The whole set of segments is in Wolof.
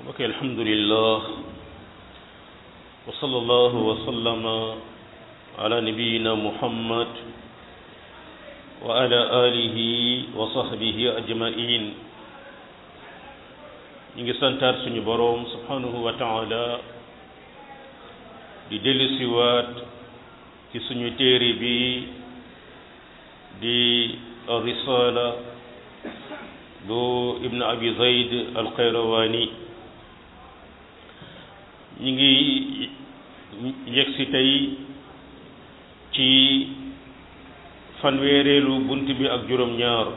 ok alhamdulillah wa sallallahu wa sallama ala nabiyina muhammad wa ala alihi wa sahbihi ajmain ñu ngi santaat suñu boroom subhanahu wa taala di dellusiwaat ci suñu téere bi di risala bu ibn abi zayd alxayrawaani ñu ngi yegg si tey ci fanweereelu bunt bi ak juróom-ñaar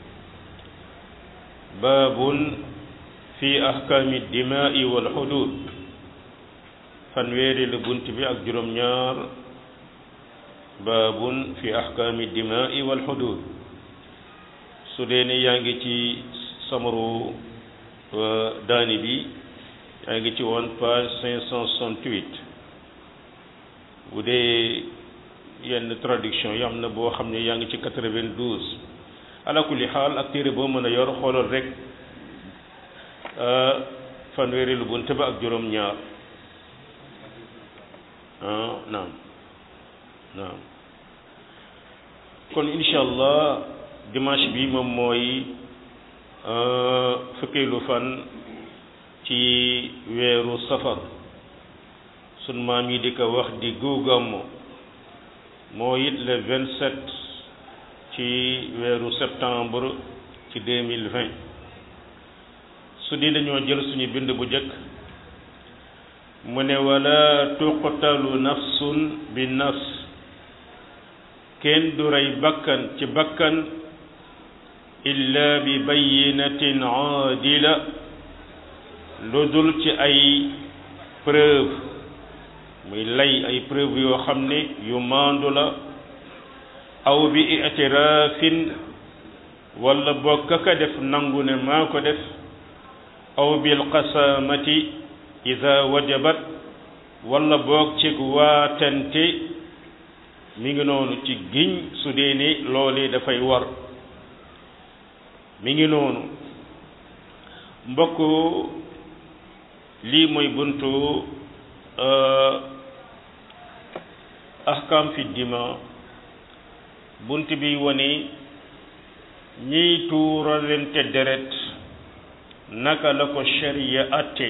baabun fi ahkaami dimaai wal xudud fanweereelu bunt bi ak juróom-ñaar baabun fi ahkaami dimaai wal xudud su dee ne yaa ngi ci samaru daani bi yaa ngi ci woon page cinq cent soixante-huit bu dee yenn traduction yi am na boo xam ne yaa ngi ci quatre-vingt-douze ala kulli xaal ak téere boo mën a yor xoolal rek fanweeri lu bunt ba ak juróom ñaar ah naam naam kon incha allah dimanche bi moom mooy fukkeelu fan ci weeru safar sun maam yi di ko wax di guugammo moo it le vingt sept ci weeru septembre ci deux mille vingt su di dañoo jël suñu bind bu jëkk mu ne wala tuqtalu nafsun bi nafs kenn du rey bakkan ci bakkan illa bi bayinatin aadila lu dul ci ay preuve muy lay ay preuve yoo xam ne yu maandu la aw bi itiraafin wala boog ka def nangu ne maa ko def aw bil qasaamati ida wajabat wala boog ci waatante mi ngi noonu ci giñ su dee ne loolee dafay war mi ngi noonu mbokk lii mooy buntu ahkam fi dima bunt bi wane ñiy tuuralante deret naka la ko sharia atte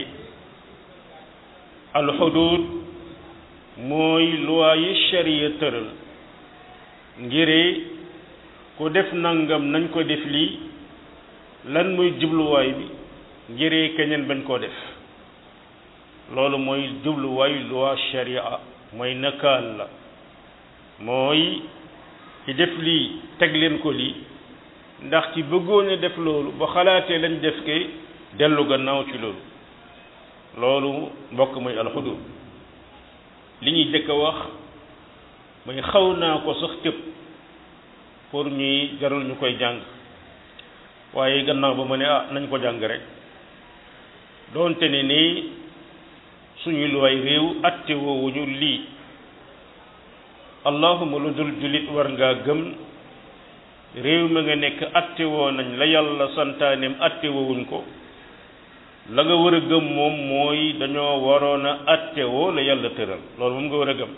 alxudud mooy loi yi sharia tëral ngire ku def nangam nañ ko def lii lan muy jubluwaay bi ngiree keneen bañ koo def loolu mooy jubluwaay loi sharia mooy nakaal la mooy ci def lii teg leen ko lii ndax ci bëggoon a def loolu ba xalaatee lañ def ke dellu gannaaw ci loolu loolu mbokk mooy alxudud li ñuy jëkk a wax mooy xaw naa ko sax tëb pour ñuy jarul ñu koy jàng waaye gannaaw ba ma ne ah nañ ko jàng rek doonte ne nii suñu luwaay réew atte woowuñu lii allahuma lu dul jullit war ngaa gëm réew ma nga nekk atte woo nañ la yàlla santaaneem atte woowuñ ko la nga war a gëm moom mooy dañoo waroon a atte woo la yàlla tëral loolu moom nga war a gëm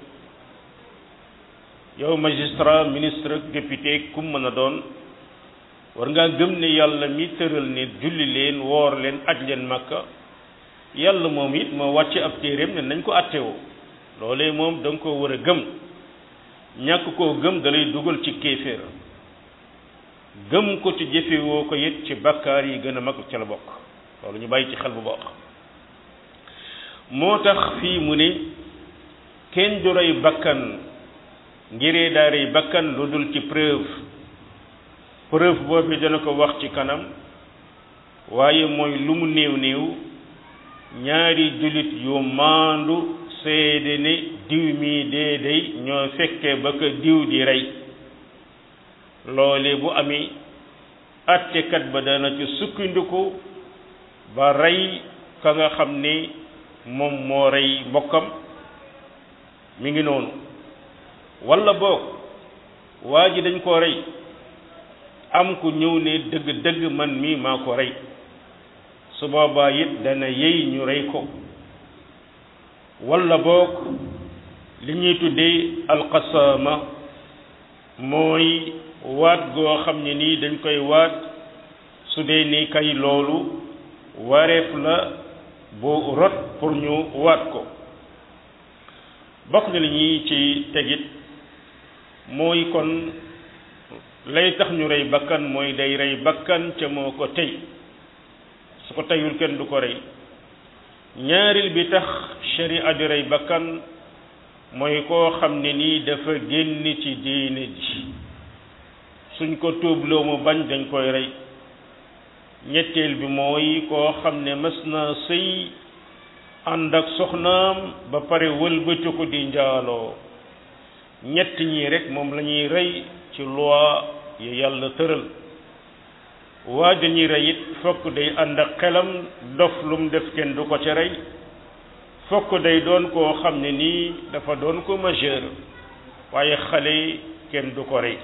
yow magistrat ministre député kum mën a doon war ngaa gëm ne yàlla mi tëral ne julli leen woor leen aj leen makka yàlla moom it moo wàcce ab téeréem ne nañ ko attewoo loolee moom da nga koo war a gëm ñàkk koo gëm da lay dugal ci kéeféer gëm ko ci jëfewoo ko it ci bakkaar yi gën a mag ca la bokk loolu ñu bàyyi ci xel bu bokk moo tax fii mu ne kenn du rey bakkan ngiree daa rey bakkan lu dul ci preuve preuve boobu dana ko wax ci kanam waaye mooy lu mu néew néew ñaari jullit yu maandu seede ne diw mi dee day ñoo fekkee ba ko diw di rey loole bu amee attekat ba dana ci sukkandiku ba rey ka nga xam ne moom moo rey mbokkam mi ngi noonu walla boog waa ji dañ koo rey am ku ñëw ne dëgg dëgg man mii maa ko rey su boobaa it dana yey ñu rey ko walla boog li ñuy tuddee alqasaama mooy waat goo xam ne nii dañ koy waat su dee ni kay loolu wareef la bu rot pour ñu waat ko bokk na li ñuy ci tegit mooy kon lay tax ñu rey bakkan mooy day rey bakkan ca moo ko tey su ko teyul kenn du ko rey ñaaril bi tax sharia di rey bakkan mooy koo xam ne nii dafa génn ci diine ji suñ ko tuubloo mu bañ dañ koy rey ñetteel bi mooy koo xam ne mës naa sëy ànd ak soxnaam ba pare wëlbati ko di njaaloo ñett ñii rek moom la ñuy rey ci loi yi yàlla tëral waa dañuy rey it fokk day ànd ak xelam dof lu mu def kenn du ko ca rey fokk day doon koo xam ne nii dafa doon ko majeur waaye xale kenn du ko rey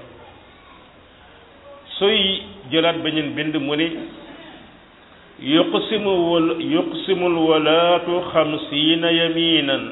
sooy jëlaat beneen bind mu ne yuqsimu wal yuqsimul walaatu xamsiina yaminan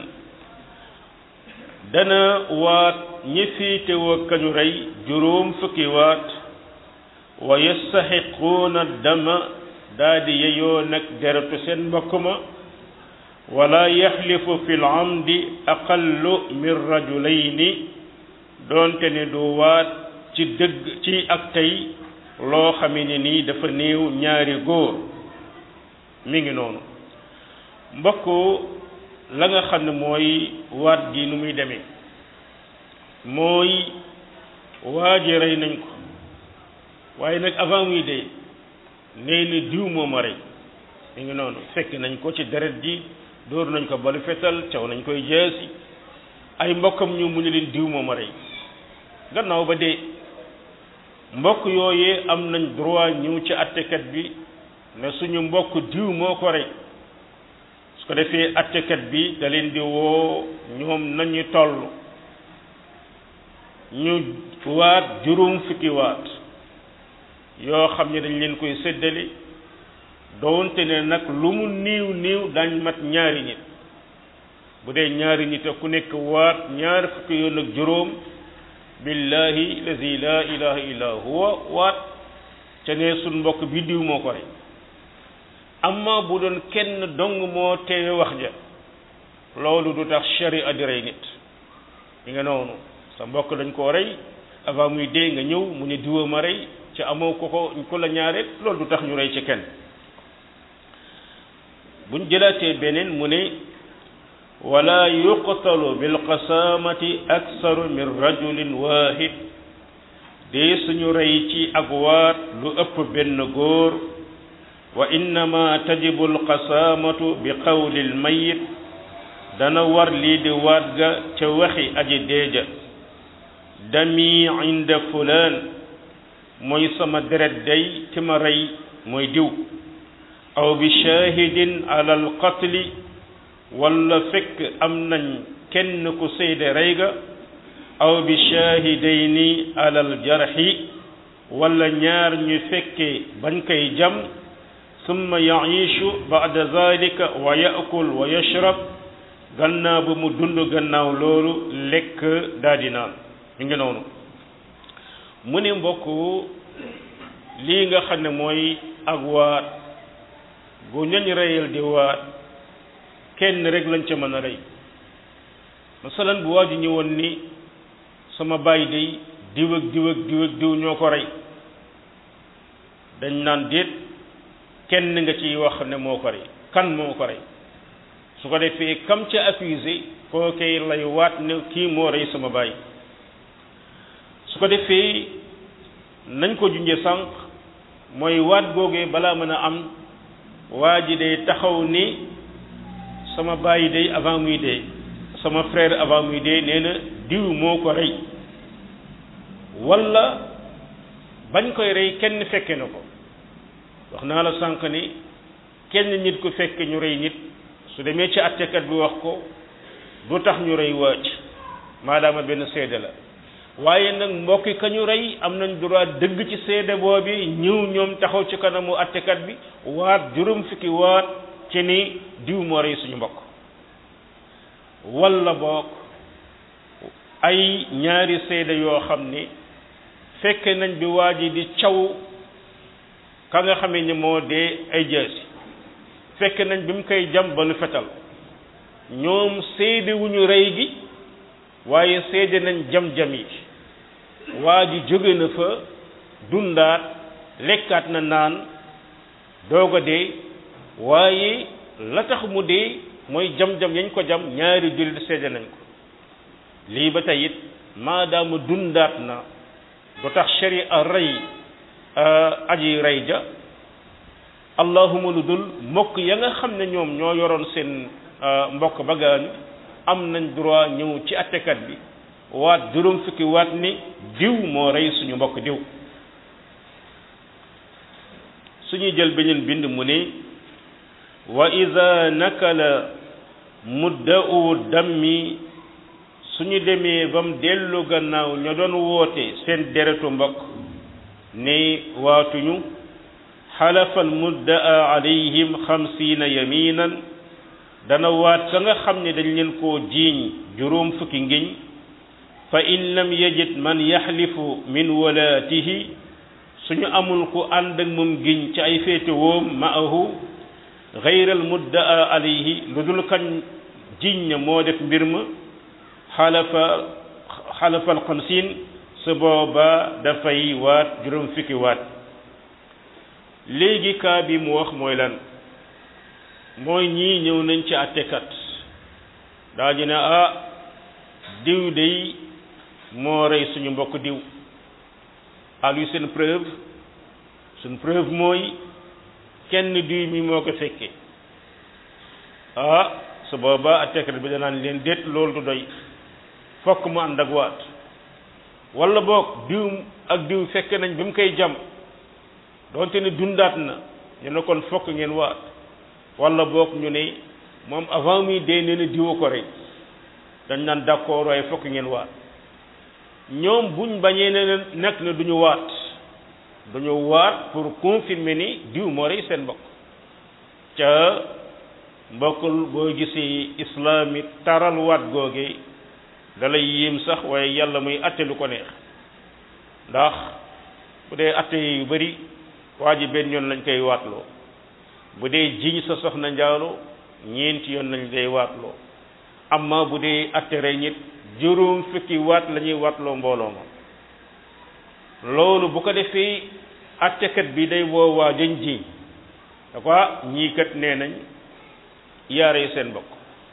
dana waat ñi fiitewoo kañu rey juróom fukki waat wa yastaxiquuna dama daa di yeyoo nag deretu seen mbokk ma wala yaxlifu fi l amdi aqallu min rajulayni doonte ne du waat ci dëgg ci ak tey loo xame ne nii dafa néew ñaari góor mi ngi noonu mbokk la nga xam ne mooy waat gi nu muy demee mooy waa ji rey nañ ko waaye nag avant muy dee nee na diw moo ma rey mi ngi noonu fekk nañ ko ci deret ji dóor nañ ko balu fetal caw nañ koy jeesi ay mbokkam ñu mu ne leen diw moo ma rey gannaaw ba dee mbokk yooyee am nañ droit ñëw ci attekat bi ne suñu mbokk diw moo ko rey su ko defee attekat bi da leen di woo ñoom nañu toll ñu waat juróom fukki waat yoo xam ne dañ leen koy séddale doonte ne nag lu mu niiw niiw dañ mat ñaari nit bu dee ñaari nit a ku nekk waat ñaar fukki yoon ak juróom billahi lazi la ilaha illa huwa waat ca ne suñ mbokk bi diw moo ko rey amma bu doon kenn dong moo teewe wax ja loolu du tax sharia di rey nit li nga noonu sa mbokk dañ koo rey avant muy dee nga ñëw mu ne diwa ma rey ci amoo ko ko ko la ñaareel loolu du tax ñu rey ci kenn buñ jëlaatee beneen mu ne wala yuqtalu bilqasaamati aksaru min rajulin wahid dee suñu rey ci ak waat lu ëpp benn góor wa innama tajibu alqasaamatu bi qawli almayit dana war lii di waat ga ca waxi aji deeja dami inda fulaan mooy sama deret day ki ma rey mooy diw aw bi shahidin ala alqatli wala fekk am nañ kenn ku seede rey ga aw bi shahidayni ala aljarxi wala ñaar ñu fekke bañ koy jam summa yaishu bada zalika wa yakul wa yashrab gannaaw ba mu dund gannaaw loolu lekk daldi naan mi ngi noonu mu ne mbokk lii nga xam ne mooy ak waat bu ñañ reyal di waat kenn rek lañ ca mën a rey masalan bu waa ji ñëwoon ni sama baay day diw ak diw ak diw ak diw ñoo ko rey dañ naan déet kenn nga ciy wax ne moo ko rey kan moo ko rey su ko defee kam ca accusé koo koy lay waat ne kii moo rey sama baay su ko defee nañ ko junje sànq mooy waat googee balaa mën a am waa ji day taxaw ni sama baay day avant muy dee sama frère avant muy dee nee na diw moo ko rey walla bañ koy rey kenn fekke na ko wax naa la sànq ni kenn nit ku fekk ñu rey nit su demee ci attekat bi wax ko du tax ñu rey waaj maadaama benn seede la waaye nag mbokki kañu rey am nañ droit dëgg ci seede boobi ñëw ñoom taxaw ci kanamu attekat bi waat juróom fukki waat ci ni diw moo rey suñu mbokk walla boog ay ñaari seede yoo xam ni fekke nañ bi waa ji di caw ka nga xamee ni moo dee ay jaasi fekke nañ bi mu koy jam ba lu fetal ñoom seede wu ñu rey gi waaye seede nañ jam-jam yi waa ji jóge na fa dundaat lekkaat na naan doog a dee waaye la tax mu dee mooy jam-jam yañ ko jam ñaari jullit seede nañ ko lii ba tey it maadaama dundaat na du tax sharia rey aji rey ja allahuma lu dul mbokk ya nga xam ne ñoom ñoo yoroon seen mbokk ba gaañu am nañ droit ñëw ci attekat bi waat juróom fukki waat ni diw moo rey suñu mbokk diw suñuy jël beneen bind mu ni wa ida nakala mudda'u dammi suñu demee ba mu dellu gannaaw ña doon woote seen deretu mbokk ni waatuñu xalafa al mudda'a alayhim xamsiina yaminan dana waat ka nga xam ne dañ leen koo jiiñ juróom fukki ngiñ fa in lam yajid man yaxlifu min walaatihi suñu amul ku ànd ak moom giñ ci ay féete woom maahu gayral muddaa alayhi lu dul kañ jiñ na moo def mbir ma xalafa xalafa alxamsin su booba dafay waat juróom fukki waat léegi kaa bi mu wax mooy lan mooy ñii ñëw nañ ci àttekat daañu ne ah diw day moo rey suñu mbokk diw aluy seen preuve suñ preuve mooy kenn diw mi moo ko fekkee ah su boobaa àttekat bi danaan leen déet loolu du doy fokk mu ànd ak waat wala boog diw ak diw fekk nañ bi mu koy jam doonte ne dundaat na ñu ne kon fokk ngeen waat wala boog ñu ne moom avant muy dee nee na diwa ko rey dañ naan d'accord waaye fokk ngeen waat ñoom buñ bañee ne nekk ne duñu waat duñu waat pour confirmer ni diw moo rey seen mbokk ca mbokkul boo gisee islam it taral waat googe da lay yéem sax waaye yàlla muy atte lu ko neex ndax bu dee atte yu bari waa ji benn yoon lañ koy waatloo bu dee jiñ sa soxna njaalo ñeenti yoon lañ lay waatloo amma bu dee atte rey nit juróom fukki waat la ñuy waatloo mbooloo ma loolu bu ko defee attekat bi day woo waa jañ jiñ da ko ñii kat nee nañ yaarey seen bokk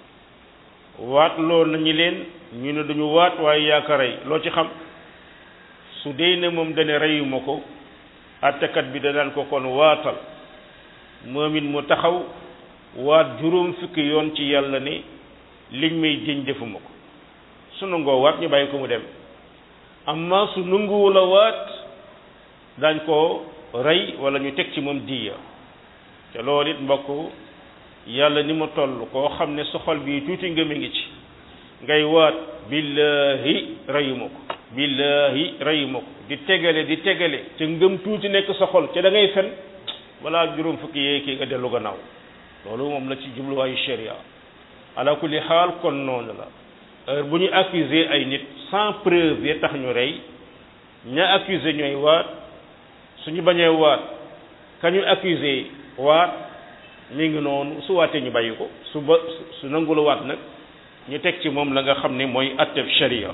waat loo nañu leen ñu ne duñu waat waaye yaa ko rey loo ci xam su dee ne moom dane reyuma ko attekat bi danaan ko kon waatal moom it mu taxaw waat juróom fukki yoon ci yàlla ne liñ may jëñ defuma ko su nangoo waat ñu bàyyi ko mu dem amma su nanguwul a waat dañ ko rey wala ñu teg ci moom diya te loolu it mbokk yàlla ni mu toll koo xam ne sa xol bii tuuti ngëm a ngi ci ngay waat billahi reyuma ko billahi reyuma ko di tegale di tegale te ngëm tuuti nekk sa xol te da ngay fen wala juróom fukki yee kii nga dellu gannaaw loolu moom la ci jubluwaayu sharia ala kulli xaal kon noonu la heure bu ñu accuser ay nit sans preuve ya tax ñu rey ña accuser ñooy waat suñu bañee waat ka ñu accuser waat mi ngi noonu su waatee ñu bàyyi ko su ba su nangula waat nag ñu teg ci moom la nga xam ne mooy atteb sharia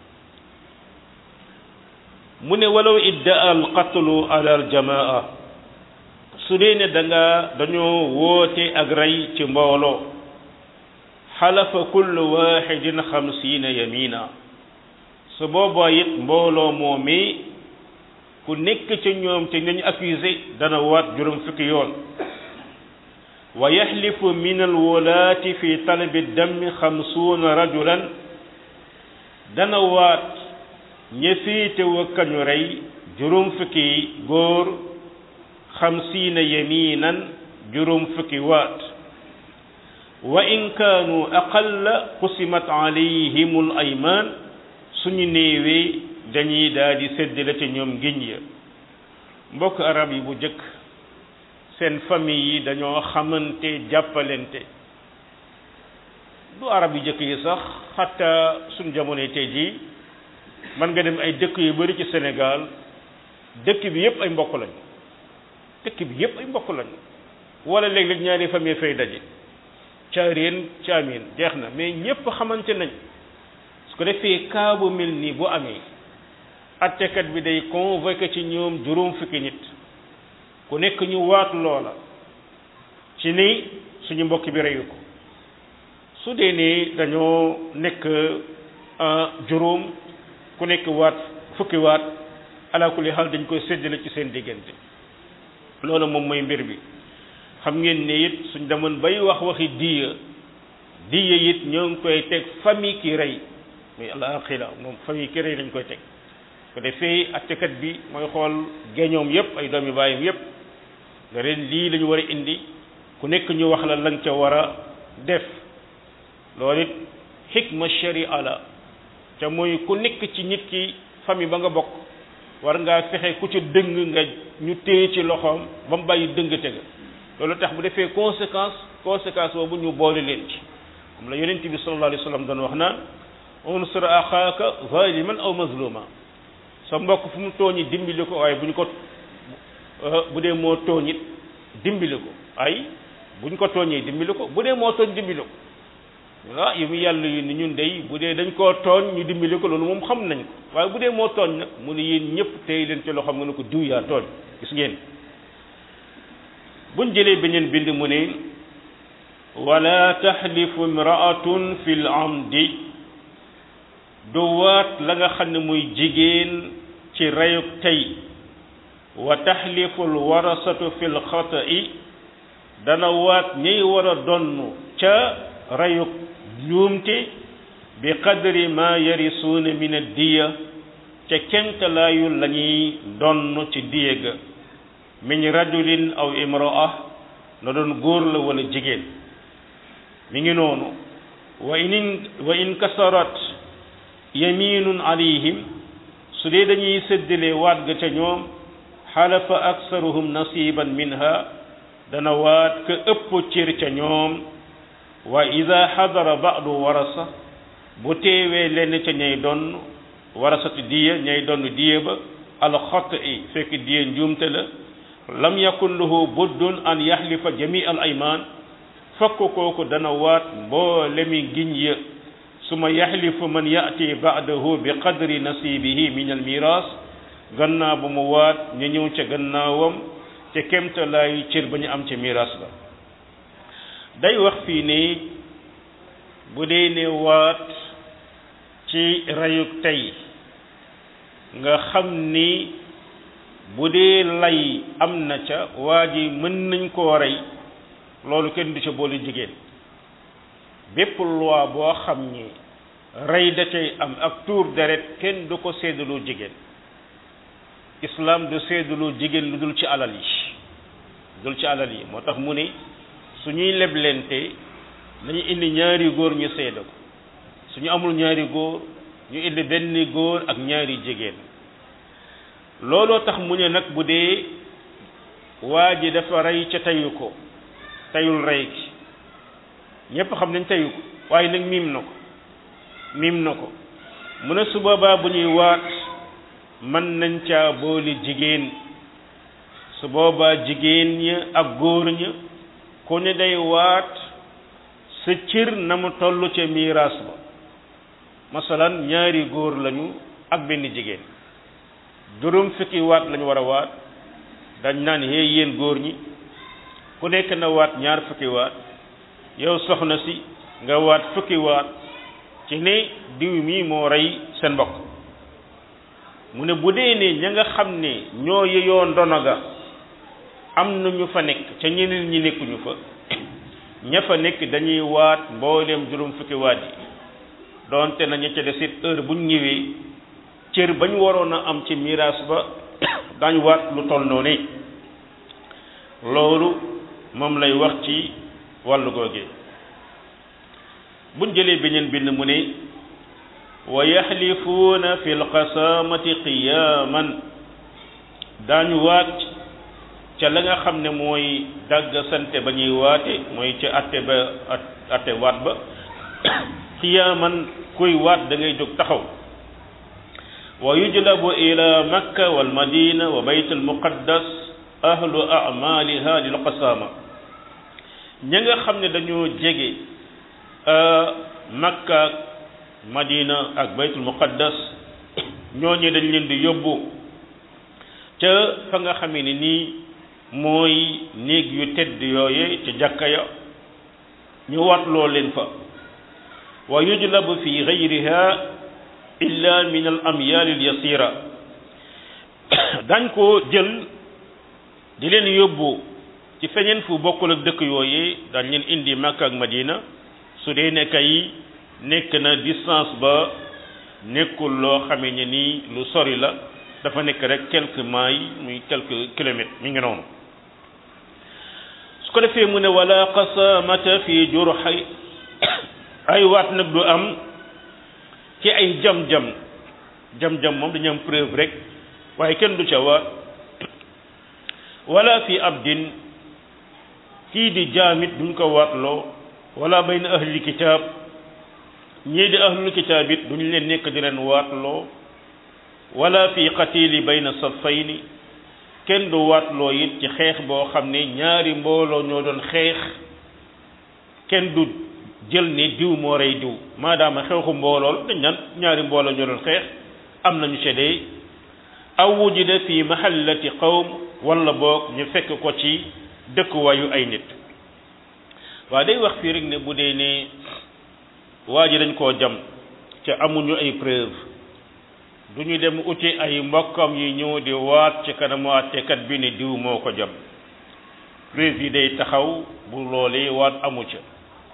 mu ne walaw iddaa al qatlu ala al jamaa su dee ne da nga dañoo woote ak rey ci mbooloo xalafa kullu waxidin xamsiina yamina su boobaa it mbooloo moomii ku nekk ca ñoom te nañu accusé dana waat juróom fukki yoon wa yaxlifu min alwolaati fi talabi dammi xamsuuna rajulan dana waat ña féete wa kañu rey juróom fukki góor xamsiina yaminan juróom fukki waat wa in kaanu aqalla qusimat alayhim al ayman suñu néewee dañuy daal di séddale ci ñoom ngiñ ya mbokk arab yi bu jëkk seen famille yi dañoo xamante jàppalente du arab yu jëkk yi sax xatta suñ jamonoy tey jii man nga dem ay dëkk yu bari ci Sénégal dëkk bi yépp ay mbokk lañ dëkk bi yépp ay mbokk lañ wala léeg-léeg ñaari famille fay daje caareen caamin jeex na mais ñépp xamante nañ su ko defee cas bu mel nii bu amee attekat bi day convoqué ci ñoom juróom fukki nit ku nekk ñu waat loola ci ni suñu mbokk bi reyu ko su dee ni dañoo nekk juróom ku nekk waat fukki waat ala kulli xaal dañ koy séddale ci seen diggante loolu moom mooy mbir bi xam ngeen ne it suñ demoon bay wax waxi diya diya it ñoo ngi koy teg famille ki rey muy alaaxira moom famille ki rey lañ koy teg ko defee attekat bi mooy xool géñoom yépp ay doomi baayam yépp nga ren lii la ñu war a indi ku nekk ñu wax la lañ ca war a def loolu it xikma sharia la ca mooy ku nekk ci nit ki famille ba nga bokk war ngaa fexe ku ci dëng nga ñu téye ci loxoom ba mu bàyyi dëng tega loolu tax bu defee conséquence conséquence boobu ñu boole leen ci comme la yonent bi sallallahu alayhi wa sallam doon wax naan unsur axaaka zaliman aw mazluma sa mbokk fu mu tooñi dimbali ko waaye bu ñu ko bu dee moo tooñit dimbali ko ay bu ñu ko tooñee dimbali ko bu dee moo tooñ dimbali ko ah yu mu yàlla yu ni ñun dey bu dee dañ koo tooñ ñu dimbali ko loolu moom xam nañ ko waaye bu dee moo tooñ nag mu ne yéen ñëpp tey leen ci loo xam nga ne ko diw yaa tooñ gis ngeen buñ jëlee beneen bind mu ne wala taxlifu imraatun fi l amdi du waat la nga xam ne muy jigéen ci reyuk tey wa taxlifu l warasatu fi l xata'i dana waat ñiy war a donn ca reyuk njuumte bi qadri ma yarisuuna min addiya ca kemtalaayul la ñuy donn ci diya ga min rajulin aw imraa na doon góor la wala jigéen mi ngi noonu wa in wa in kasarat yaminun alayhim su dee dañuy séddale waat ga ca ñoom xalafa aksaruhum nasiban minha dana waat ka ëpp cër ca ñoom wa ida xadara ba'du warasa bu teewee lenn ca ñay doon warasati diya ñay doon diya ba alxot i fekk diya njuumte la lam yakun lahu buddun an yaxlifa jami al ayman fokk kooku dana waat mboolemi giñ ya suma yaxlifu man yati ba'dahu bi qadri nasibihi min al miras gannaaw ba mu waat ñu ñëw ca gannaawam ca kemtalaayu cër ba ñu am ca miras ba day wax fii ne bu dee ne waat ci reyuk tey nga xam ni bu dee lay am na ca waa ji mën nañ koo rey loolu kenn du ca boole jigéen bépp loi boo xam ni rey da cay am ak tuur deret kenn du ko séddaloo jigéen islam du séddaloo jigéen lu dul ci alal yi dul ci alal yi moo tax mu ne su ñuy leblente nañu indi ñaari góor ñu seede ko su ñu amul ñaari góor ñu indi benn góor ak ñaari jigéen looloo tax mu ne nag bu dee waa ji dafa rey ca teyu ko teyul rey gi ñépp xam nañ teyu ko waaye nag miim na ko miim na ko mu ne su boobaa bu ñuy waat mën nañ caa boole jigéen su boobaa jigéen ña ak góor ña ku ne day waat sa cër na mu toll ca miiraas ba masalan ñaari góor lañu ak benn jigéen juróom fukki waat lañu war a waat dañ naan hee yéen góor ñi ku nekk na waat ñaar fukki waat yow soxna si nga waat fukki waat ci ne diw mi moo rey seen mbokk mu ne bu dee ne ña nga xam ne ñoo yeyoo ndono ga am na ñu fa nekk ca ñeneen ñi nekkuñu fa ña fa nekk dañuy waat mbooleem juróom fukki waat yi doonte na ña ca desit heure buñ ñëwee cër bañ waroon a am ci miraas ba dañ waat lu toll noonu loolu moom lay wax ci wàllu googee buñ jëlee beneen bind mu ne wa yaxlifuuna fi lqasaamati qiyaaman daañu waat ca la nga xam ne mooy dagg sante ba ñuy waate mooy ca atte ba atte waat ba qiyaaman kuy waat da ngay jóg taxaw wa yujlabu ila makka wal madina wa bayt al muqaddas ahlu amaliha lil qasaama ña nga xam ne dañoo jege makka madina ak baytul muqaddas ñooñu dañ leen di yóbbu ca fa nga xamee ne nii mooy néeg yu tedd yooye ca jàkka ya ñu watloo leen fa wa yujlabu fi gayriha illa min al amyal al yasira dañ ko jël di leen yóbbu ci feneen fu bokkul ak dëkk yooyee dañ leen indi Makka ak Madina su dee ne kay nekk na distance ba nekkul loo xamee ne nii lu sori la dafa nekk rek quelques miles muy quelques kilomètres mi ngi noonu su ko defee mu ne wala qasamata fi jurxay ay waat nag du am ci ay jam-jam jam-jam moom dañu am preuve rek waaye kenn du ca waat wala fi abdin kii di jaamit duñ ko waatloo wala bayna ahli kitaab ñii di ahlul kitaab it duñ leen nekk di leen waatloo wala fi qatili bayna saffayni kenn du waatloo it ci xeex boo xam ne ñaari mbooloo ñoo doon xeex kenn du jël ne diw moo rey diw maadaama xeexu mboolool dañ naan ñaari mbooloo ñoo doon xeex am nañu seede aw wujida fi mahallati qawm wala boog ñu fekk ko ci dëkkuwaayu ay nit waa day wax fii rek ne bu dee ne waa ji dañ koo jam ca amuñu ay preuve du ñu dem uti ay mbokkam yi ñëw di waat ci kanamu àttekat bi ne diw moo ko jam preuve yi day taxaw bu loolee waat amu ca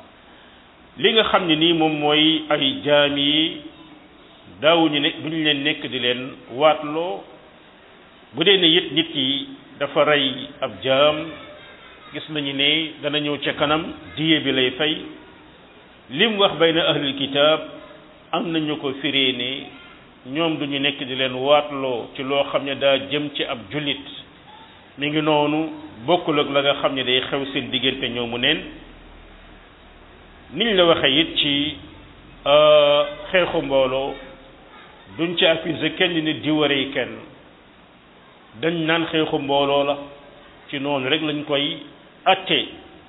li nga xam ne nii moom mooy ay jaam yi daawuñu ne duñu leen nekk di leen waatloo bu dee ne it nit ki dafa rey ab jaam gis nañu ne dana ñëw ca kanam diye bi lay fay lim wax bayna ahlul kitaab am nañu ko firee ne ñoom duñu nekk di leen waatloo ci loo xam ne daa jëm ci ab jullit mi ngi noonu bokkul ak la nga xam ne day xew seen diggante ñoomu neen niñ la waxee it ci xeexu mbooloo duñ ci accusé kenn ni di waree kenn dañ naan xeexu mbooloo la ci noonu rek lañ koy atte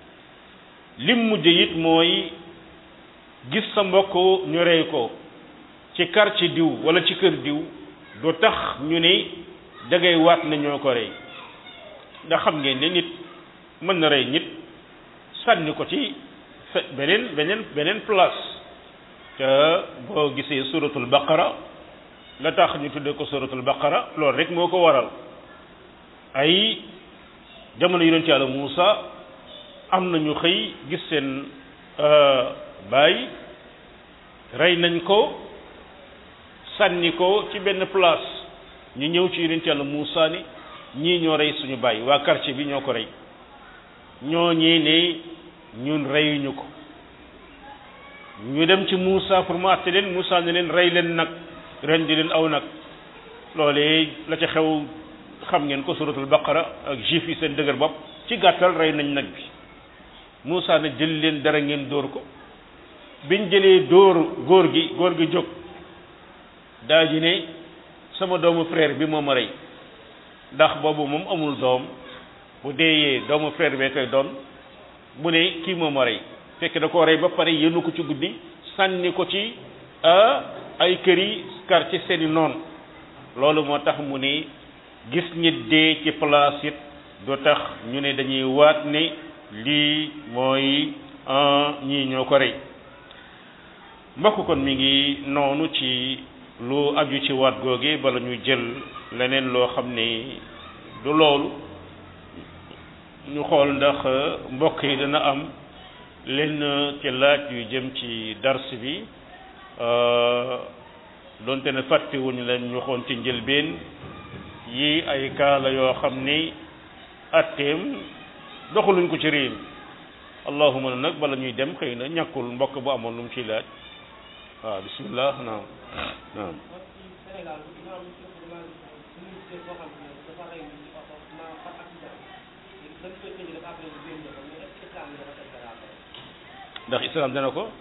lim mujj it mooy gis sa mbokk ñu rey ko ci quartier diw wala ci kër diw du tax ñu ne dangay waat na ñoo ko rey ndax xam ngeen ne nit mën na rey nit sànni ko ci fe beneen beneen beneen place te boo gisee suratul baqara la tax ñu tuddee ko suratul baqara loolu rek moo ko waral ay jamono yonent yàlla Muusa am na ñu xëy gis seen baay rey nañ ko sànni ko ci benn place ñu ñëw ci yonent yàlla Muusa ni ñii ñoo rey suñu baay waa quartier bi ñoo ko rey ñoo ñii ne ñun reyuñu ko ñu dem ci Muusa pour mu àtte leen Muusa ne leen rey leen nag ren di leen aw nag loolee la ca xew xam ngeen ko suratul baqara ak juif yi seen dëgër bopp ci gàttal rey nañ nag bi Muusa ne jël leen dara ngeen dóor ko biñ jëlee dóor góor gi góor gi jóg daa ji ne sama doomu frère bi moo ma rey ndax boobu moom amul doom bu deeyee doomu frère bee koy doon mu ne kii moo ma rey fekk da koo rey ba pare yéenu ko ci guddi sànni ko ci ay kër yi kar ci seeni noon loolu moo tax mu ne gis nit dee ci place it du tax ñu ne dañuy waat ne lii mooy ñii ñoo ko rey mbokk kon mi ngi noonu ci lu aju ci waat googe bala ñu jël leneen loo xam ne du loolu ñu xool ndax mbokk yi dana am lenn ci laaj yu jëm ci dars bi doonte ne fàttewuñu leen ñu xoon ci njëlbeen yi ay kaala yoo xam ni atteem doxaluñ ko ci réew mi allahuma nag bala ñuy dem xëy na ñàkkul mbokk bu amoon lu mu ciy laaj waaw bismillah naam naam ndax islam dana ko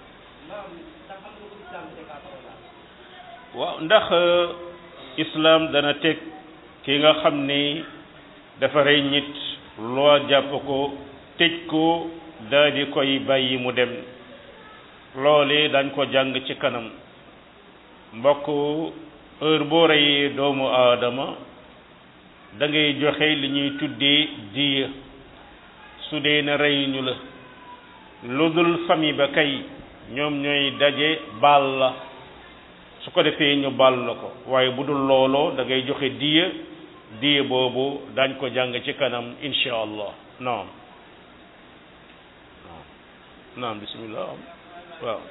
waaw ndax islam dana teg ki nga xam ni dafa rey nit loo jàpp ko tëj ko daal di koy bàyyi mu dem loole dañ ko jàng ci kanam mbokk heure boo reyee doomu aadama da ngay joxe li ñuy tuddee diya su dee na rey ñu la lu dul famille ba kay ñoom ñooy daje baal la su ko defee ñu baal la ko waaye bu dul looloo da ngay joxe diya diya boobu dañ ko jàng ci kanam insha allah naam naam bismillah waaw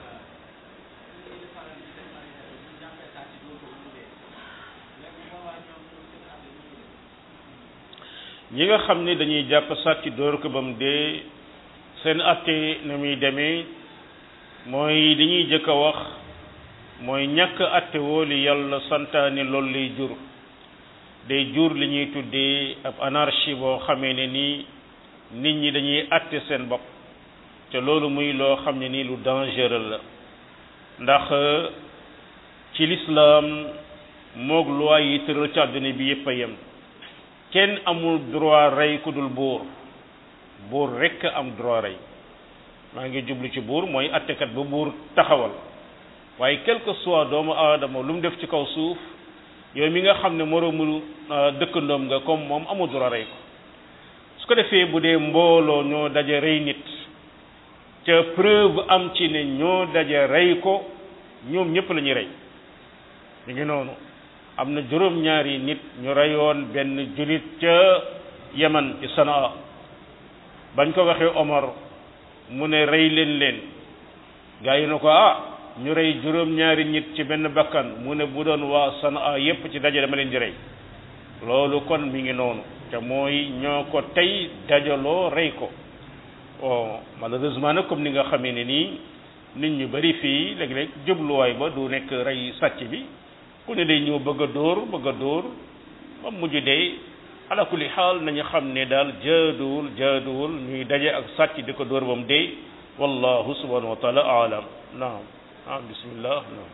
ñi nga xam ni dañuy jàpp sàcc dóor ko ba mu dee seen atte na muy demee mooy li ñuy jëkk a wax mooy ñàkk atte woo li yàlla santaane loolu lay jur day jur li ñuy tuddee ab anarchie boo xamee ne nii nit ñi dañuy atte seen bopp te loolu muy loo xam ne nii lu dangereux la ndax ci lislaam moog loi yi tëral ci àdduna bi yépp a yem kenn amul droit rey ku dul buur buur rekk am droit rey maa ngi jublu ci buur mooy attekat ba buur taxawal waaye quelque soit doomu aadama lu mu def ci kaw suuf yow mi nga xam ne moroomu dëkkandoom nga comme moom amul droit rey ko su ko defee bu dee mbooloo ñoo daje rey nit ca preuve am ci ne ñoo daje rey ko ñoom ñëpp la ñuy rey ñu ngi noonu am na juróom-ñaari nit ñu reyoon benn julit ca Yaman ci Sanaa bañ ko waxee Omar mu ne rey leen leen gaa yi na ko ah ñu rey juróom-ñaari nit ci benn bakkan mu ne bu doon waa Sanaa yépp ci daje dama leen di rey loolu kon mi ngi noonu te mooy ñoo ko tey dajaloo rey ko bon malheureusement nag comme ni nga xamee ne nii nit ñu bari fii léeg-léeg jubluwaay ba du nekk rey sàcc bi ku ne day ñëw bëgg a dóor bëgg a dóor ba mujj day ala kulli xaal nañu xam ne daal jaaduwul jaaduwul ñuy daje ak sàcc di ko dóor ba mu dee wallahu subhanahu wa taala alam naam ah bismillah naam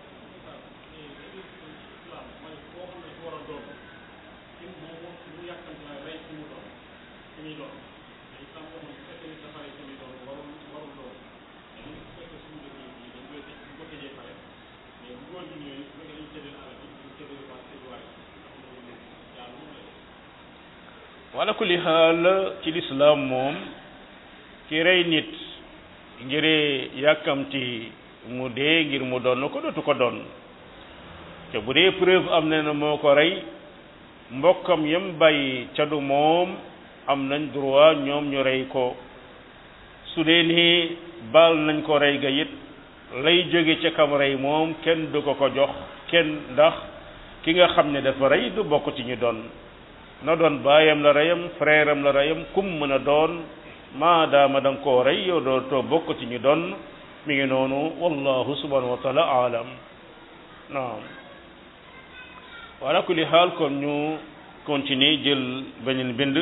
wala kulli xaal ci lislaam moom ki rey nit ngir yàkkamti mu dee ngir mu doon ko dootu ko doon te bu dee preuve am na ne moo ko rey mbokkam yam bàyyi ca du moom am nañ droit ñoom ñu rey ko su dee ni baal nañ ko rey ga it lay jóge ca kam rey moom kenn du ko ko jox kenn ndax ki nga xam ne dafa rey du bokk ci ñu doon na doon baayam la reyam frère am la reyam kum mën a doon maadaama da nga koo rey yow doo too bokk ci ñu doon mi ngi noonu wallahu subhanahu wa taala alam naam wala kulli xaal kon ñu continuer jël beneen bind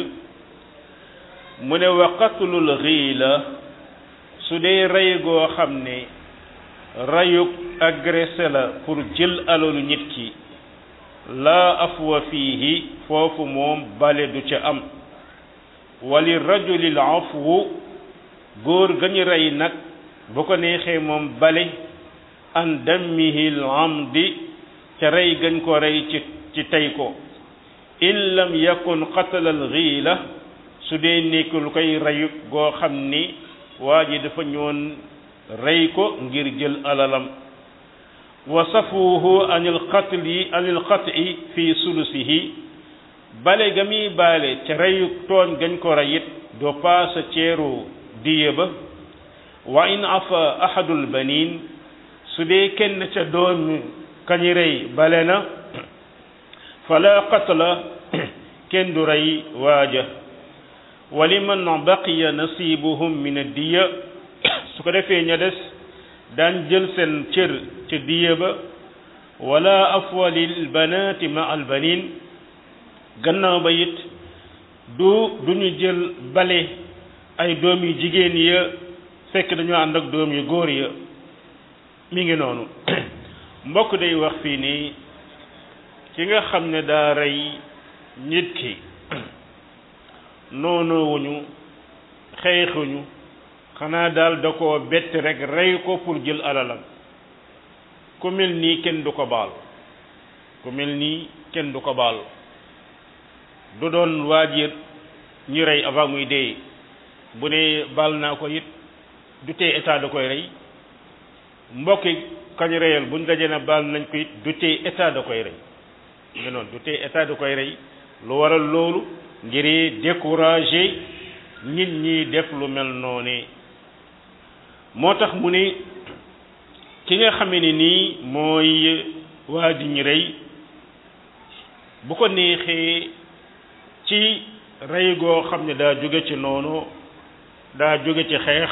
mu ne wa qatlul xiila su dee rey goo xam ne reyug agressé la pour jël alalu nit ki laa afwa fiihi foofu moom bale du ca am wali rajulil afwu góor gañu rey nag bu ko neexee moom bale an dammihil amdi ca rey gañ ko rey ci ci tey ko in lam yakun qatalal xiila su dee nekk lu koy reyu goo xam ni waa ji dafa ñëwoon rey ko ngir jël alalam wa safuhu anil qatli anil qat'i fi sulusihi bale ga muy baale ca reyu tooñ gañ ko reyit do paasa ceeru diye ba wa in afa ahadul banin su dee kenn ca doom kañi rey bale na fala qatla kenn du rey waaja wa liman baqiya nasibuhum min addiya su ko defee ña des daan jël seen cër ca diya ba wala afwa lil banaati ma al banin gannaaw ba it du du ñu jël bale ay doom yu jigéen ya fekk dañoo ànd ak doom yu góor ya mi ngi noonu mbokk day wax fii nii ki nga xam ne daa rey nit ki noonoowuñu xeexuñu xanaa daal da koo bett rek rey ko pour jël alalam ku mel nii kenn du ko baal ku mel nii kenn du ko baal du doon waajir ñu rey avant muy dee bu ne baal naa ko it du tee état da koy rey mbokki kañ reyal buñ dajee na baal nañ ko it du tee état da koy rey nga noonu du tee état da koy rey lu waral loolu ngir décourager nit ñi def lu mel noonu moo tax mu ne ki nga xamee ne nii mooy waa di ñu rey bu ko neexee ci rey goo xam ne daa jóge ci noonu daa jóge ci xeex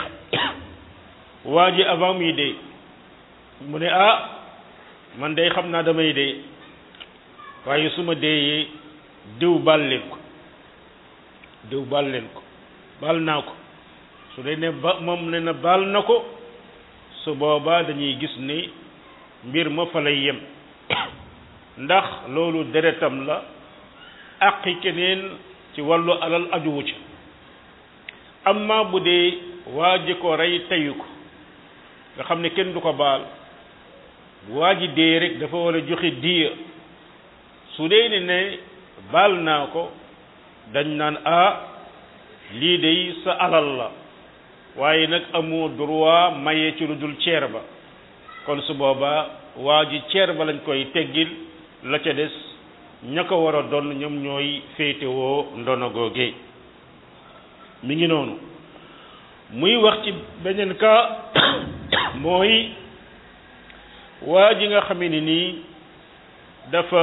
waa ji avant muy dee mu ne ah man day xam naa damay dee waaye su ma deeyee diw baal leen ko diw baal leen ko baal naa ko su dee ne ba moom ne na baal na ko su boobaa dañuy gis ni mbir ma fa lay yem ndax loolu deretam la àqi keneen ci wàllu alal ajuwu ca amma bu dee waa ji ko rey teyu ko nga xam ne kenn du ko baal waa ji dee rek dafa war a joxe diya su dee ne ne baal naa ko dañ naan ah lii day sa alal la waaye nag amoo droit maye ci lu dul ceer ba kon su boobaa waa ji ceer ba lañ koy teggil la ca des ña ko war a doon ñoom ñooy féetewoo ndono googe mi ngi noonu muy wax ci beneen ka mooy waa ji nga xamee ni nii dafa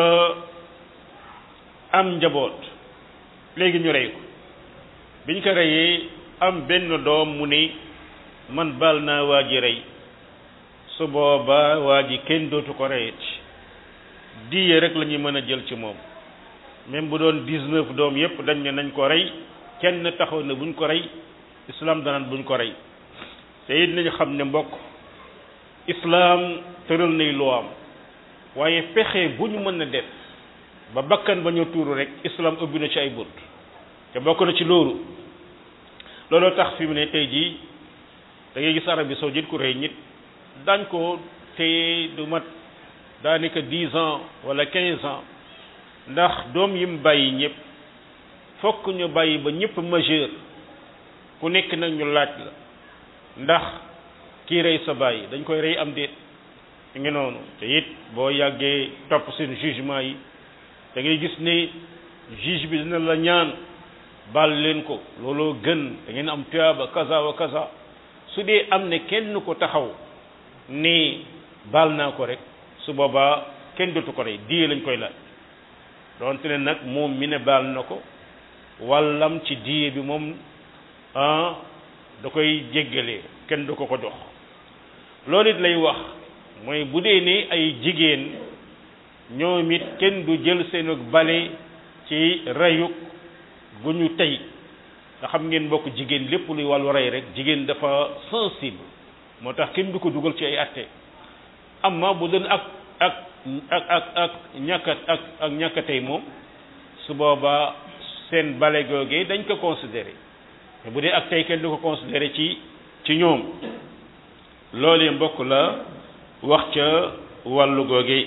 am njaboot léegi ñu rey ko biñ ko reyee am benn doom mu ni man baal naa waa ji rey su boobaa waa ji kenn dootu ko reyet diye rek la ñuy mën a jël ci moom même bu doon dix-neuf doom yépp dañ ne nañ ko rey kenn taxaw na buñ ko rey islam danaan buñ ko rey te it nañu xam ne mbokk islam tëral nay luwaam waaye pexe bu ñu mën a def ba bakkan ba ñu tuuru rek islam ubbi na ci ay bunt te bokk na ci loolu looloo tax fi mu ne tey jii da ngay gis Arabie saoudite ku rey nit dañ ko te du mat daanaka dix ans wala quinze ans ndax doom yi mu bàyyi ñëpp fokk ñu bàyyi ba ñëpp majeur ku nekk nag ñu laaj la ndax kii rey sa bàyyi dañ koy rey am déet ngi noonu te it boo yàggee topp seen jugement yi da ngay gis ne juge bi dina la ñaan baal leen ko looloo gën da ngeen am tuyaaba kaza wa kaza su dee am ne kenn ko taxaw ni baal naa ko rek su boobaa kenn dootu ko rey diye lañ koy laaj donte ne nag moom mi ne baal na ko wàllam ci diye bi moom ah da koy jéggalee kenn du ko ko jox loolu it lay wax mooy bu dee ne ay jigéen ñoom it kenn du jël seenug bale ci reyuk gu ñu tey nga xam ngeen mbokk jigéen lépp luy wàllu rey rek jigéen dafa sensible moo tax kenn du ko dugal ci ay atte amma bu doon ak ak ak ak ak ñàkk ak ak ñàkk tey moom su boobaa seen bale googee dañ ko considéré mais bu dee ak tey kenn du ko considéré ci ci ñoom loolee mbokk la wax ca wàllu googee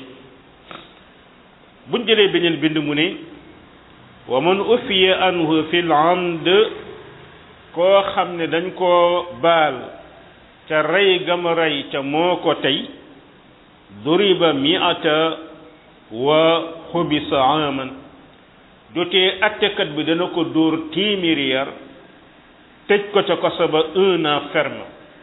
buñ jëlee beneen bind mu ne wa man ufiya anhu fil amd koo xam ne dañ koo baal ca rey gama rey ca moo ko tey duriba miata wa xubisa aman dotee attekat bi dana ko dóor téeméeri yar tëj ko ca kaso ba un an ferme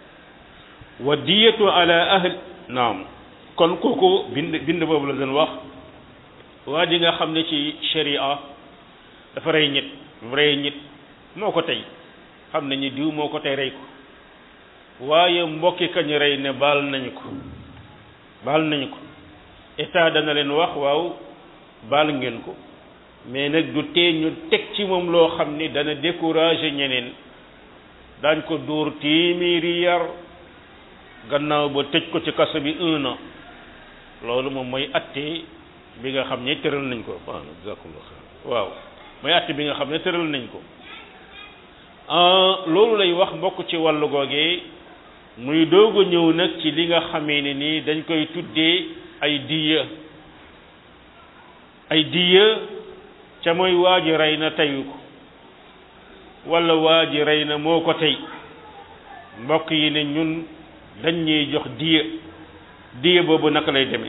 wa diyatu ala ahl naam kon kooku bind bind boobu la doon wax waa ji nga xam ne ci sharia dafa rey nit rey nit moo ko tey xam nañu diw moo ko tey rey ko waaye mbokki kañ rey ne baal nañu ko baal nañu ko état dana leen wax waaw baal ngeen ko mais nag du tee ñu teg ci moom loo xam ni dana décourager ñeneen daañ ko dóor téeméeri yar gannaaw ba tëj ko ci kaso bi un an loolu moom mooy atte bi nga xam ne tëral nañ ko waaw jazakumullah xayr waaw mooy atte bi nga xam ne tëral nañ ko loolu lay wax mbokk ci wàllu googee muy doog a ñëw nag ci li nga xamee ne nii dañ koy tuddee ay diya ay diya ca mooy waa ji rey na teyu ko wala waa ji rey na moo ko tey mbokk yi ne ñun dañ ñuy jox diya diya boobu naka lay demee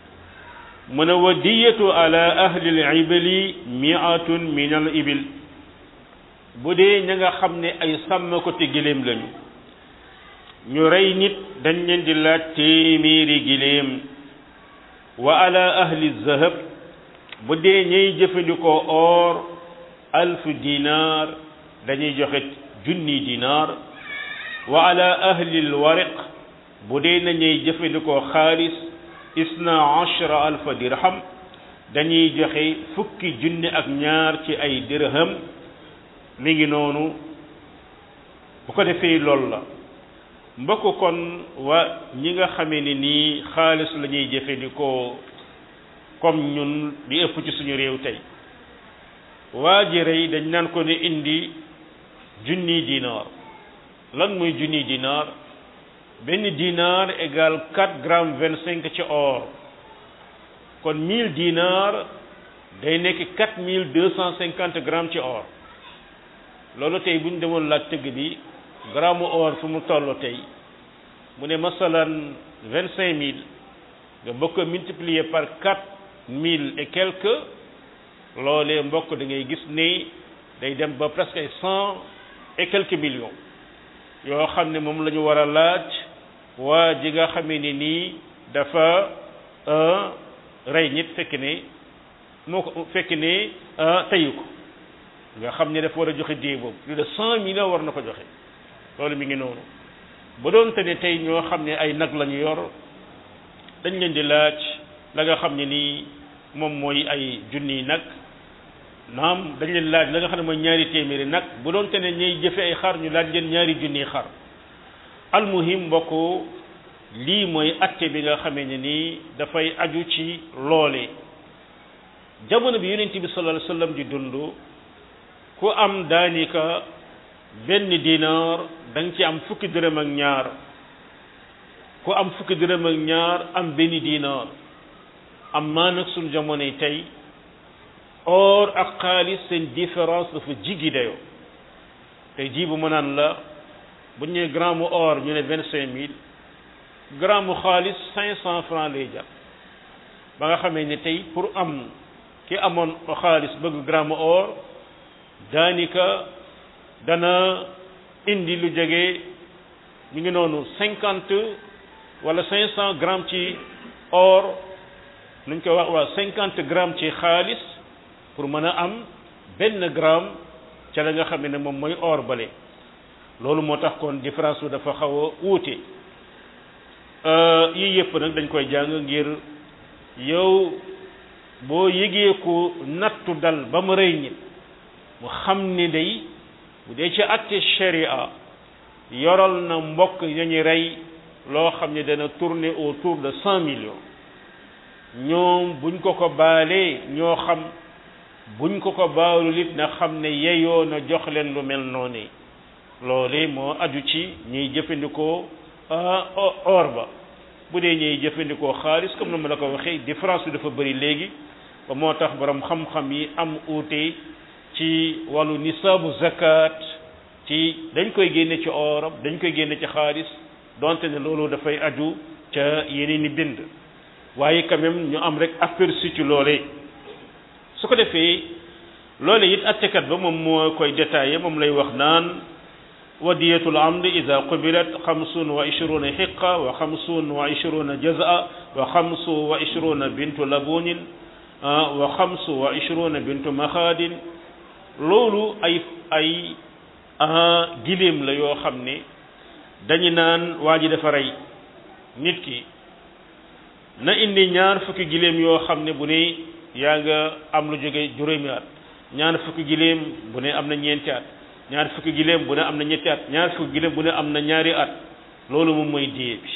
mu ne wa diyatu ala ahli al ibli miatun min al ibil bu dee ña nga xam ne ay sàmm ko te giléem lañu ñu rey nit dañ leen di laaj téeméeri giléem wa ala ahli zahab bu dee ñay jëfandikoo or alfu dinar dañuy joxe junni dinar wa ala ahli alwariq bu dee na ñay jëfandikoo xaalis isna ashra alfa dirham dañuy joxe fukki junni ak ñaar ci ay dirham mi ngi noonu bu ko defee loolu la mbokk kon wa ñi nga xamee ni nii xaalis la ñuy jëfandikoo comme ñun di ëpp ci suñu réew tey waa ji rey dañ naan ko ne indi junni dinar lan muy junni dinar benn dinar égal 4 grammes 25 ci or kon 1000 dinar day nekk 4250 grammes ci or loolu tey bu ñu demoon laaj tëgg bi gramme or fu mu toll tey mu ne masalan 25000 nga bokk multiplier par 4000 et quelques loolee mbokk da ngay gis ne day dem ba presque ay cent et quelques millions yoo xam ne moom la ñu war a laaj waa ji nga xamee ni nii dafa rey nit fekk ne moo ko fekk ne teyu ko nga xam ne dafa war a joxe dee boobu plus de cent millions war na ko joxe loolu mi ngi noonu ba doon te ne tey ñoo xam ne ay nag la ñu yor dañ leen di laaj la nga xam ne nii moom mooy ay junniy nag naam dañ leen laaj la nga xam ne mooy ñaari téeméeri nag bu doon te ne ñuy jëfe ay xar ñu laaj leen ñaari junniy xar almuhim mbokk lii mooy atte bi nga xamee ne nii dafay aju ci loole jamono bi yonent bi sallallahu alayhi wasallam di dund ku am daanika benn dinar da nga ci am fukki dërëm ak ñaar ku am fukki dërëm ak ñaar am benn dinar am maa nag suñu jamonoy tey or ak xaalis seen différence dafa jiggi dayoo tey jii bu ma naan la bu ñu nee gramme or ñu ne vingt cinq mille gramme xaalis cinq cent francs lay jar ba nga xamee ne tey pour am ki amoon xaalis bëgg gramme or daanika dana indi lu jege mi ngi noonu cinquante wala cinq cent grammes ci or nuñ koy wax waa cinquante grammes ci xaalis pour mën a am benn gramme ca la nga xam ne moom mooy or bale loolu moo tax kon différence bi dafa xaw a wuute yii yëpp nag dañ koy jàng ngir yow boo yëgee ko nattu dal ba mu rëy nit mu xam ni day bu dee ci atte sharia yoral na mbokk yañu rey loo xam ne dana tourner autour de cent millions ñoom buñ ko ko baalee ñoo xam buñ ko ko baalul it na xam ne yeyoo na jox leen lu mel noonu loole moo aju ci ñuy jëfandikoo or ba bu dee ñuy jëfandikoo xaalis comme na ma la ko waxee différence bi dafa bëri léegi ba moo tax borom xam-xam yi am uute ci wàllu nisaabu zakat ci dañ koy génne ci oram dañ koy génne ci xaalis donte ne loolu dafay aju ca yeneen i bind waaye quand même ñu am rek aperçu ci loolee su ko defee loole it attekat ba moom moo koy détaillé moom lay wax naan wadiyatul amd ida qubilat xamsun wa ishruna xiqa wa xamsun wa ishruna jaza wa xamsu wa ishruna bintu labunin wa xamsu wa ishruna bintu maxaadin loolu ay ay giléem la yoo xam ne dañu naan waa ji dafa rey nit ki na indi ñaar fukki giléem yoo xam ne bu ne yaa nga am lu jóge juróomi at ñaar fukki giléem bu ne am na ñeenti at ñaar fukki giléem bu ne am na ñetti at ñaar fukki giléem bu ne am na ñaari at loolu moom mooy diye bi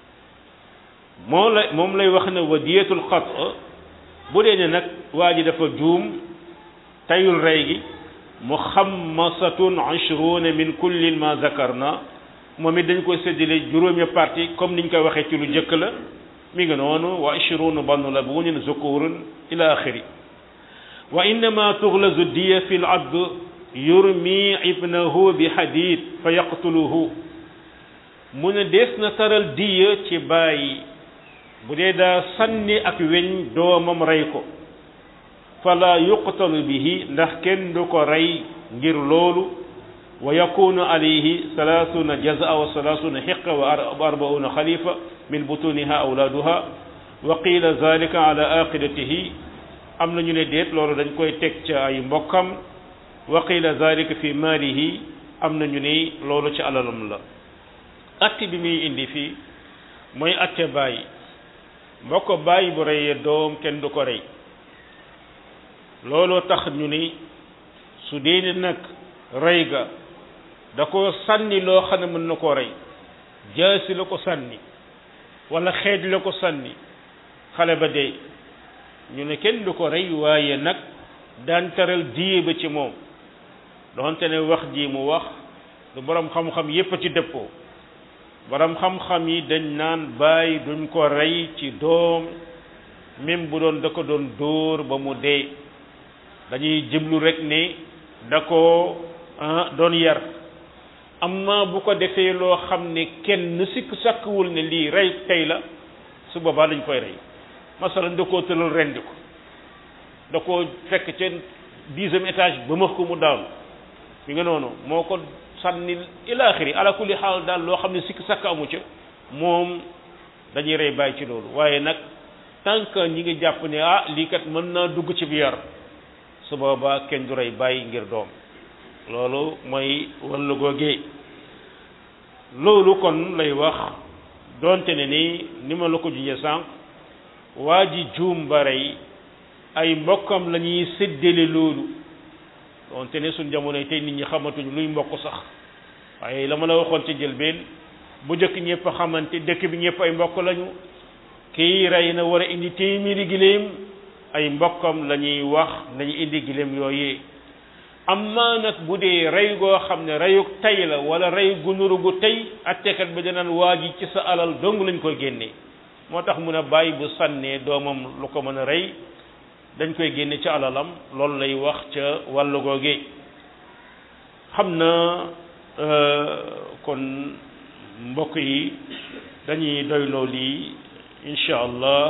moo la moom lay wax ne wa diyetul xat bu dee ne nag waa ji dafa juum tayul rey gi muxammasatun ashruna min kulli ma zakarna moom it dañ koy séddale juróomi parti comme niñ koy waxee ci lu jëkk la mi ngi noonu wa ashruna bannu labunin zukurun ila axiri wa innama tuglazu diya fi l abd yurmi ibnahu bi hadid fa yaqtuluhu mu ne dees na taral diya ci bàyyi bu dee daa sànni ak weñ doomam rey ko fala yuqtalu bihi ndax kenn du ko rey ngir loolu wa yakunu alayhi salaasuna jazaa wa salaasuna xiqa wa arbauna xalifa min butuniha awlaaduha wa qila zalika ala aqidatihi am na ñu ne déet loolu dañ koy teg ca ay mbokkam wa qila zalika fi maalihi am na ñu ne loolu ci alalam la atte bi muy indi fii mooy atte bàyyi mbokk bàyyi bu reyee doom kenn du ko rey looloo tax ñu ni su dee ne nag rey ga da ko sànni loo xam ne mën na koo rey jaasi la ko sànni wala xeej la ko sànni xale ba dee ñu ne kenn du ko rey waaye nag daan taral diye ba ci moom doonte ne wax ji mu wax lu borom xam-xam yépp a ci dëppoo borom xam-xam yi dañ naan bàyyi duñ ko rey ci doom même bu doon da ko doon dóor ba mu dee dañuy jëblu rek ne da ko doon yar amma bu ko defee loo xam ne kenn sikk sàkkwul ne lii rey tey la su boobaa dañ koy rey masalan da koo tëral rendi ko da koo fekk ca dixième étage ba max ko mu daanu mi nga noonu moo ko sànni ila axiri ala kulli xaal daal loo xam ne sikk sàkk amu ca moom dañuy rey bàyyi ci loolu waaye nag tant que ñi ngi jàpp ne ah lii kat mën naa dugg ci bi yar su boobaa kenn du rey bàyyi ngir doom loolu mooy wàllu googee loolu kon lay wax donte ne ni ni ma la ko jujee sànq waa ji juum ba rey ay mbokkam la ñuy séddale loolu donte ne suñ jamonoy tey nit ñi xamatuñ luy mbokk sax waaye la ma la waxoon ci jëlbeen bu njëkk ñëpp xamante dëkk bi ñëpp ay mbokk lañu kii rey na war a indi téeméeri giléem ay mbokkam la ñuy wax nañu indi giléem yooyu amma nag bu dee rey goo xam ne reyu tey la wala rey gu nuru gu tey attekat bi danaan waa ji ci sa alal dong lañ koy génnee moo tax mun a bàyyi bu sànnee doomam lu ko mën a rey dañ koy génne ci alalam loolu lay wax ca wàllu googe xam na kon mbokk yi dañuy doyloo lii incha allah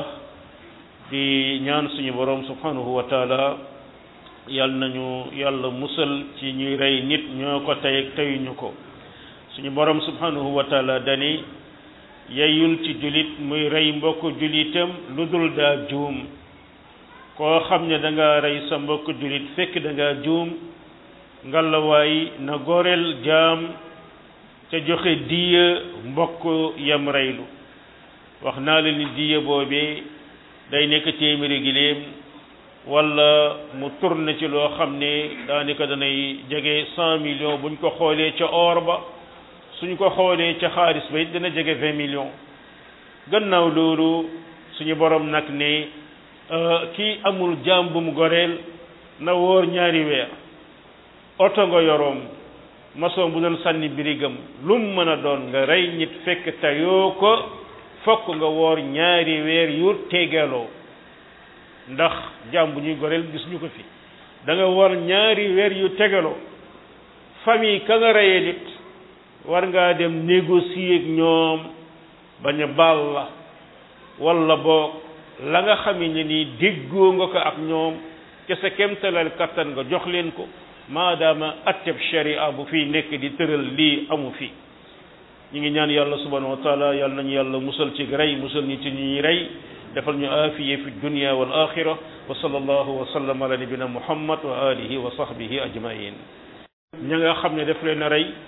di ñaan suñu borom subhanahu wa taala yàlla nañu yàlla musal ci ñuy rey nit ñoo ko tey ak teyuñu ko suñu borom subhanahu wa taala dani yeyul ci julit muy rey mbokk julitam lu dul daa juum koo xam ne da nga rey sa mbokk julit fekk da nga juum ngalawaay na goreel jaam ca joxe diya mbokk yam reylu wax naa la ni diya boobee day nekk téeméeri giléem wala mu tourné ci loo xam ne daanaka danay jege cent millions buñ ko xoolee ca or ba suñ ko xoolee ca xaalis ba it dana jege vingt millions gannaaw loolu suñu borom nag ne kii amul jaam bu mu goreel na wóor ñaari weer oto nga yoroom maçon bu doon sànni birigam lu mu mën a doon nga rey nit fekk tayoo ko fokk nga woor ñaari weer yu tegaloo ndax jaam bu ñuy goreel gis ñu ko fi da nga war ñaari weer yu tegaloo famille ka nga reyee nit war ngaa dem négocier ak ñoom bañ a baal la wala boog la nga xam ne nii déggoo nga ko ak ñoom ca sa kemtalal kattan nga jox leen ko maadaama atteb sharia bu fii nekk di tëral lii amu fi ñu ngi ñaan yàlla subhanahu wa taala yàlla nañu yàlla musal ci rey musal ñi ci ñuy rey defal ñu aafiye fi dunya wal axira wa sallallahu wa sallam ala nabina muhammad wa alihi wa sahbihi ajmain ña nga xam ne def leen a rey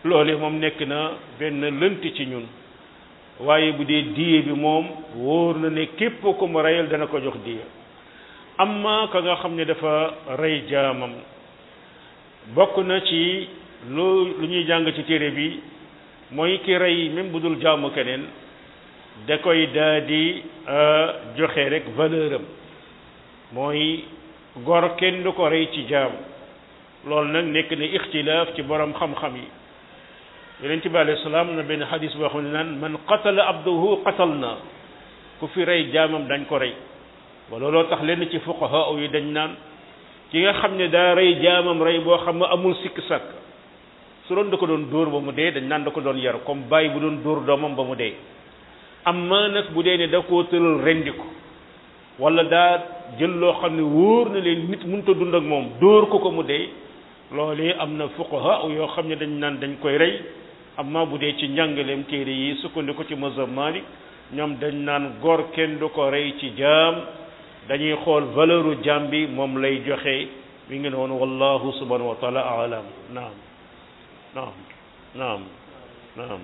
loole moom nekk na benn lënt ci ñun waaye bu dee diye bi moom wóor na ne képp ku mu reyal dana ko jox diye amma ka nga xam ne dafa rey jaamam bokk na ci lu lu ñuy jàng ci téere bi mooy ki rey même bu dul jaamu keneen da koy daa di joxe rek valeur am mooy gor kenn du ko rey ci jaam loolu nag nekk na ixtilaaf ci borom xam-xam yi yonent bi alayhi salaam na benn xadis boo xam ne naan man qatala abduhu qatal na ku fi rey jaamam dañ ko rey ba looloo tax lenn ci fuqaha yi dañ naan ki nga xam ne daa rey jaamam rey boo xam ne amul sikk sàkk su doon da ko doon dóor ba mu dee dañ naan da ko doon yar comme bàyyi bu doon dóor doomam ba mu dee amma nag bu dee ne da koo tëral rendi ko wala daa jël loo xam ne wóor na leen nit mënut a dund ak moom dóor ko ko mu dee loolee am na fuqaha yoo xam ne dañ naan dañ koy rey amma bu dee ci njàngaleem téere yi sukkandiku ci mazhab Malik ñoom dañ naan góor kenn du ko rey ci jaam dañuy xool valeuru jaam bi moom lay joxe mi ngi noonu wallahu subhanahu wa taala alam naam naam naam naam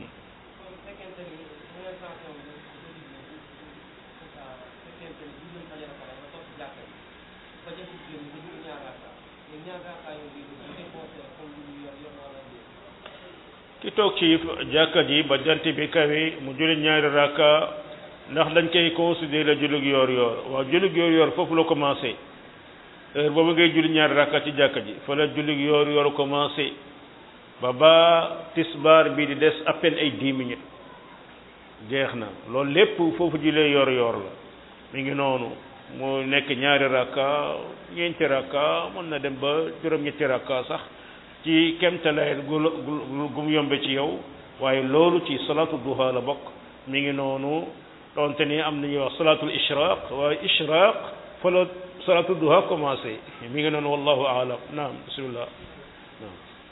ki toog ci jàkka ji ba jant bi kawe mu julli ñaari rakka ndax dañ koy considéré julug yoor yoor waaw julug yoor yoor foofu la commencé heure boobu ngay julli ñaari rakka ci jàkka ji fa la julug yoor yoor commencé ba ba tisbaar bi di des à peine ay dix minutes jeex na loolu lépp foofu jullee yoor yoor la mi ngi noonu mu nekk ñaari rakka ñeenti rakka mën na dem ba juróom-ñetti rakka sax ci kemtalayet gu gum yombe ci yow waaye loolu ci salaatu duha la bokk mi ngi noonu donte ni am nañuy wax salaatul ishraq waaye ishraq fa la salaatu duha commencé mi ngi noonu wallahu aalam naam bismillah naam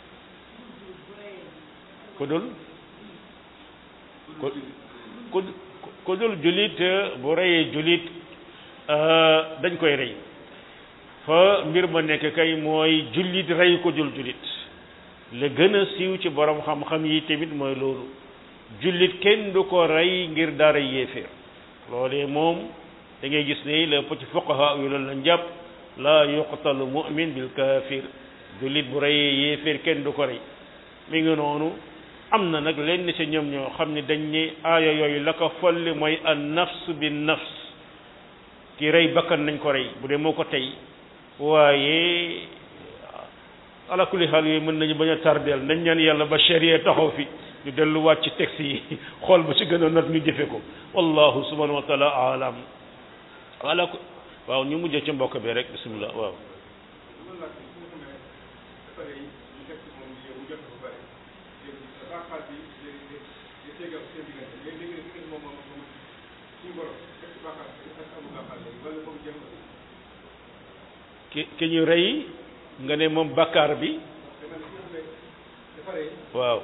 ku dul ku ku ku dul julit bu reyee julit dañ koy rey fa mbir ma nekk kay mooy jullit rey ko dul jullit la gën a siiw ci borom xam-xam yi tamit mooy loolu jullit kenn du ko rey ngir dara yéeféer loolee moom da ngay gis ne la ci fuqaha yu loolu lañ jàpp la yuqtalu mu'min bil kafir jullit bu reyee yéeféer kenn du ko rey mi ngi noonu am na nag lenn ci ñoom ñoo xam ne dañ ne aaya yooyu la ko folli mooy an nafs bin nafs ki rey bakkan nañ ko rey bu dee moo ko tey waaye ala kulli xaal yooyu mën nañu bañ a tardeel nañ ñaan yàlla ba sharia taxaw fi ñu delluwaat ci texte yi xool ba ci gën a not ñu jëfe ko wallahu subhanahu wa taala alam ala ko waaw ñu mujjee ci mbokk bi rek bismillah waaw ki ki ñu rey nga ne moom bakkaar bi waaw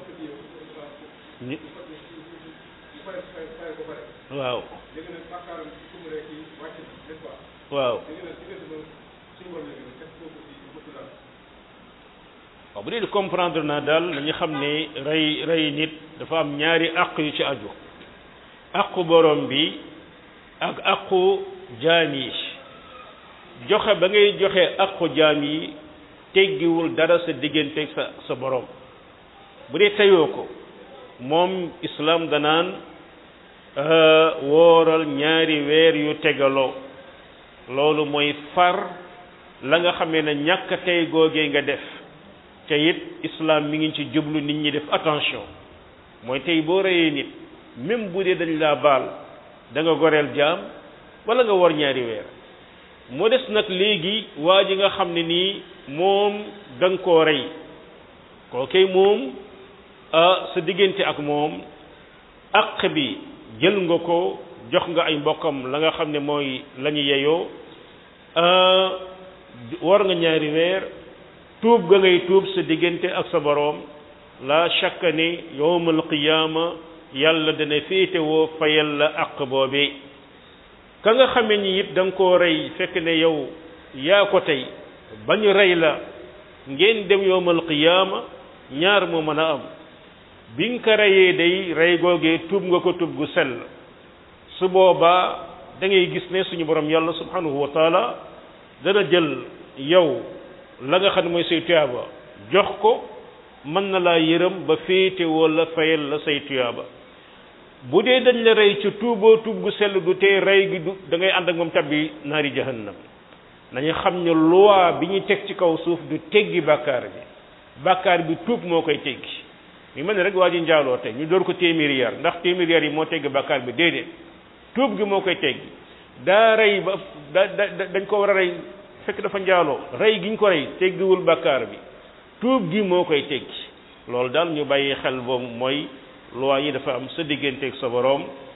ñi waaw waaw waaw bu dee di comprendre naa daal dañu xam ne rey rey nit dafa am ñaari àq yu ci aju àqu borom bi ak àqu jaam yi joxe ba ngay joxe àqu jaam yi teggiwul dara sa diggante sa sa borom bu dee teyoo ko moom islam danaan wooral ñaari weer yu tegaloo loolu mooy far la nga xamee ne ñàkk tey googee nga def te it islam mi ngi ci jublu nit ñi def attention mooy tey boo reyee nit même bu dee dañ laa baal da nga goreel jaam wala nga war ñaari weer moo des nag léegi waa ji nga xam ne nii moom da nga koo rey kookey moom sa diggante ak moom àq bi jël nga ko jox nga ay mbokkam la nga xam ne mooy la ñu yeyoo war nga ñaari weer tuub ga ngay tuub sa diggante ak sa boroom la shakka ni yowmal qiyaama yàlla dana féetewoo fayal la àq boobee ka nga xamee ni it da nga koo rey fekk ne yow yaa ko tey ba ñu rey la ngeen dem yowmal qiyaama ñaar moo mën a am bi nga ko reyee day rey googee tuub nga ko tuub gu sell su boobaa da ngay gis ne suñu borom yàlla subhanahu wa taala dana jël yow la nga xam ne mooy say tuyaaba jox ko mën na laa yërëm ba féete wala fayal la say tuyaaba bu dee dañ la rey ci tuuboo tuub gu sell du tee rey gi du da ngay ànd ak moom tabbi naari jahannam nañu xam ne loi bi ñu teg ci kaw suuf du teggi bàkkaar bi bàkkaar bi tuub moo koy teggi mi mel ne rek waa ji njaaloo tey ñu door ko téeméeri yar ndax téeméeri yar yi moo teggi bàkkaar bi déedéet tuub gi moo koy teggi daa rey ba da da dañ ko war a rey fekk dafa njaaloo rey gi ñu ko rey teggiwul bàkkaar bi tuub gi moo koy teggi loolu daal ñu bàyyi xel boobu mooy loi yi dafa am sa digganteeg sa boroom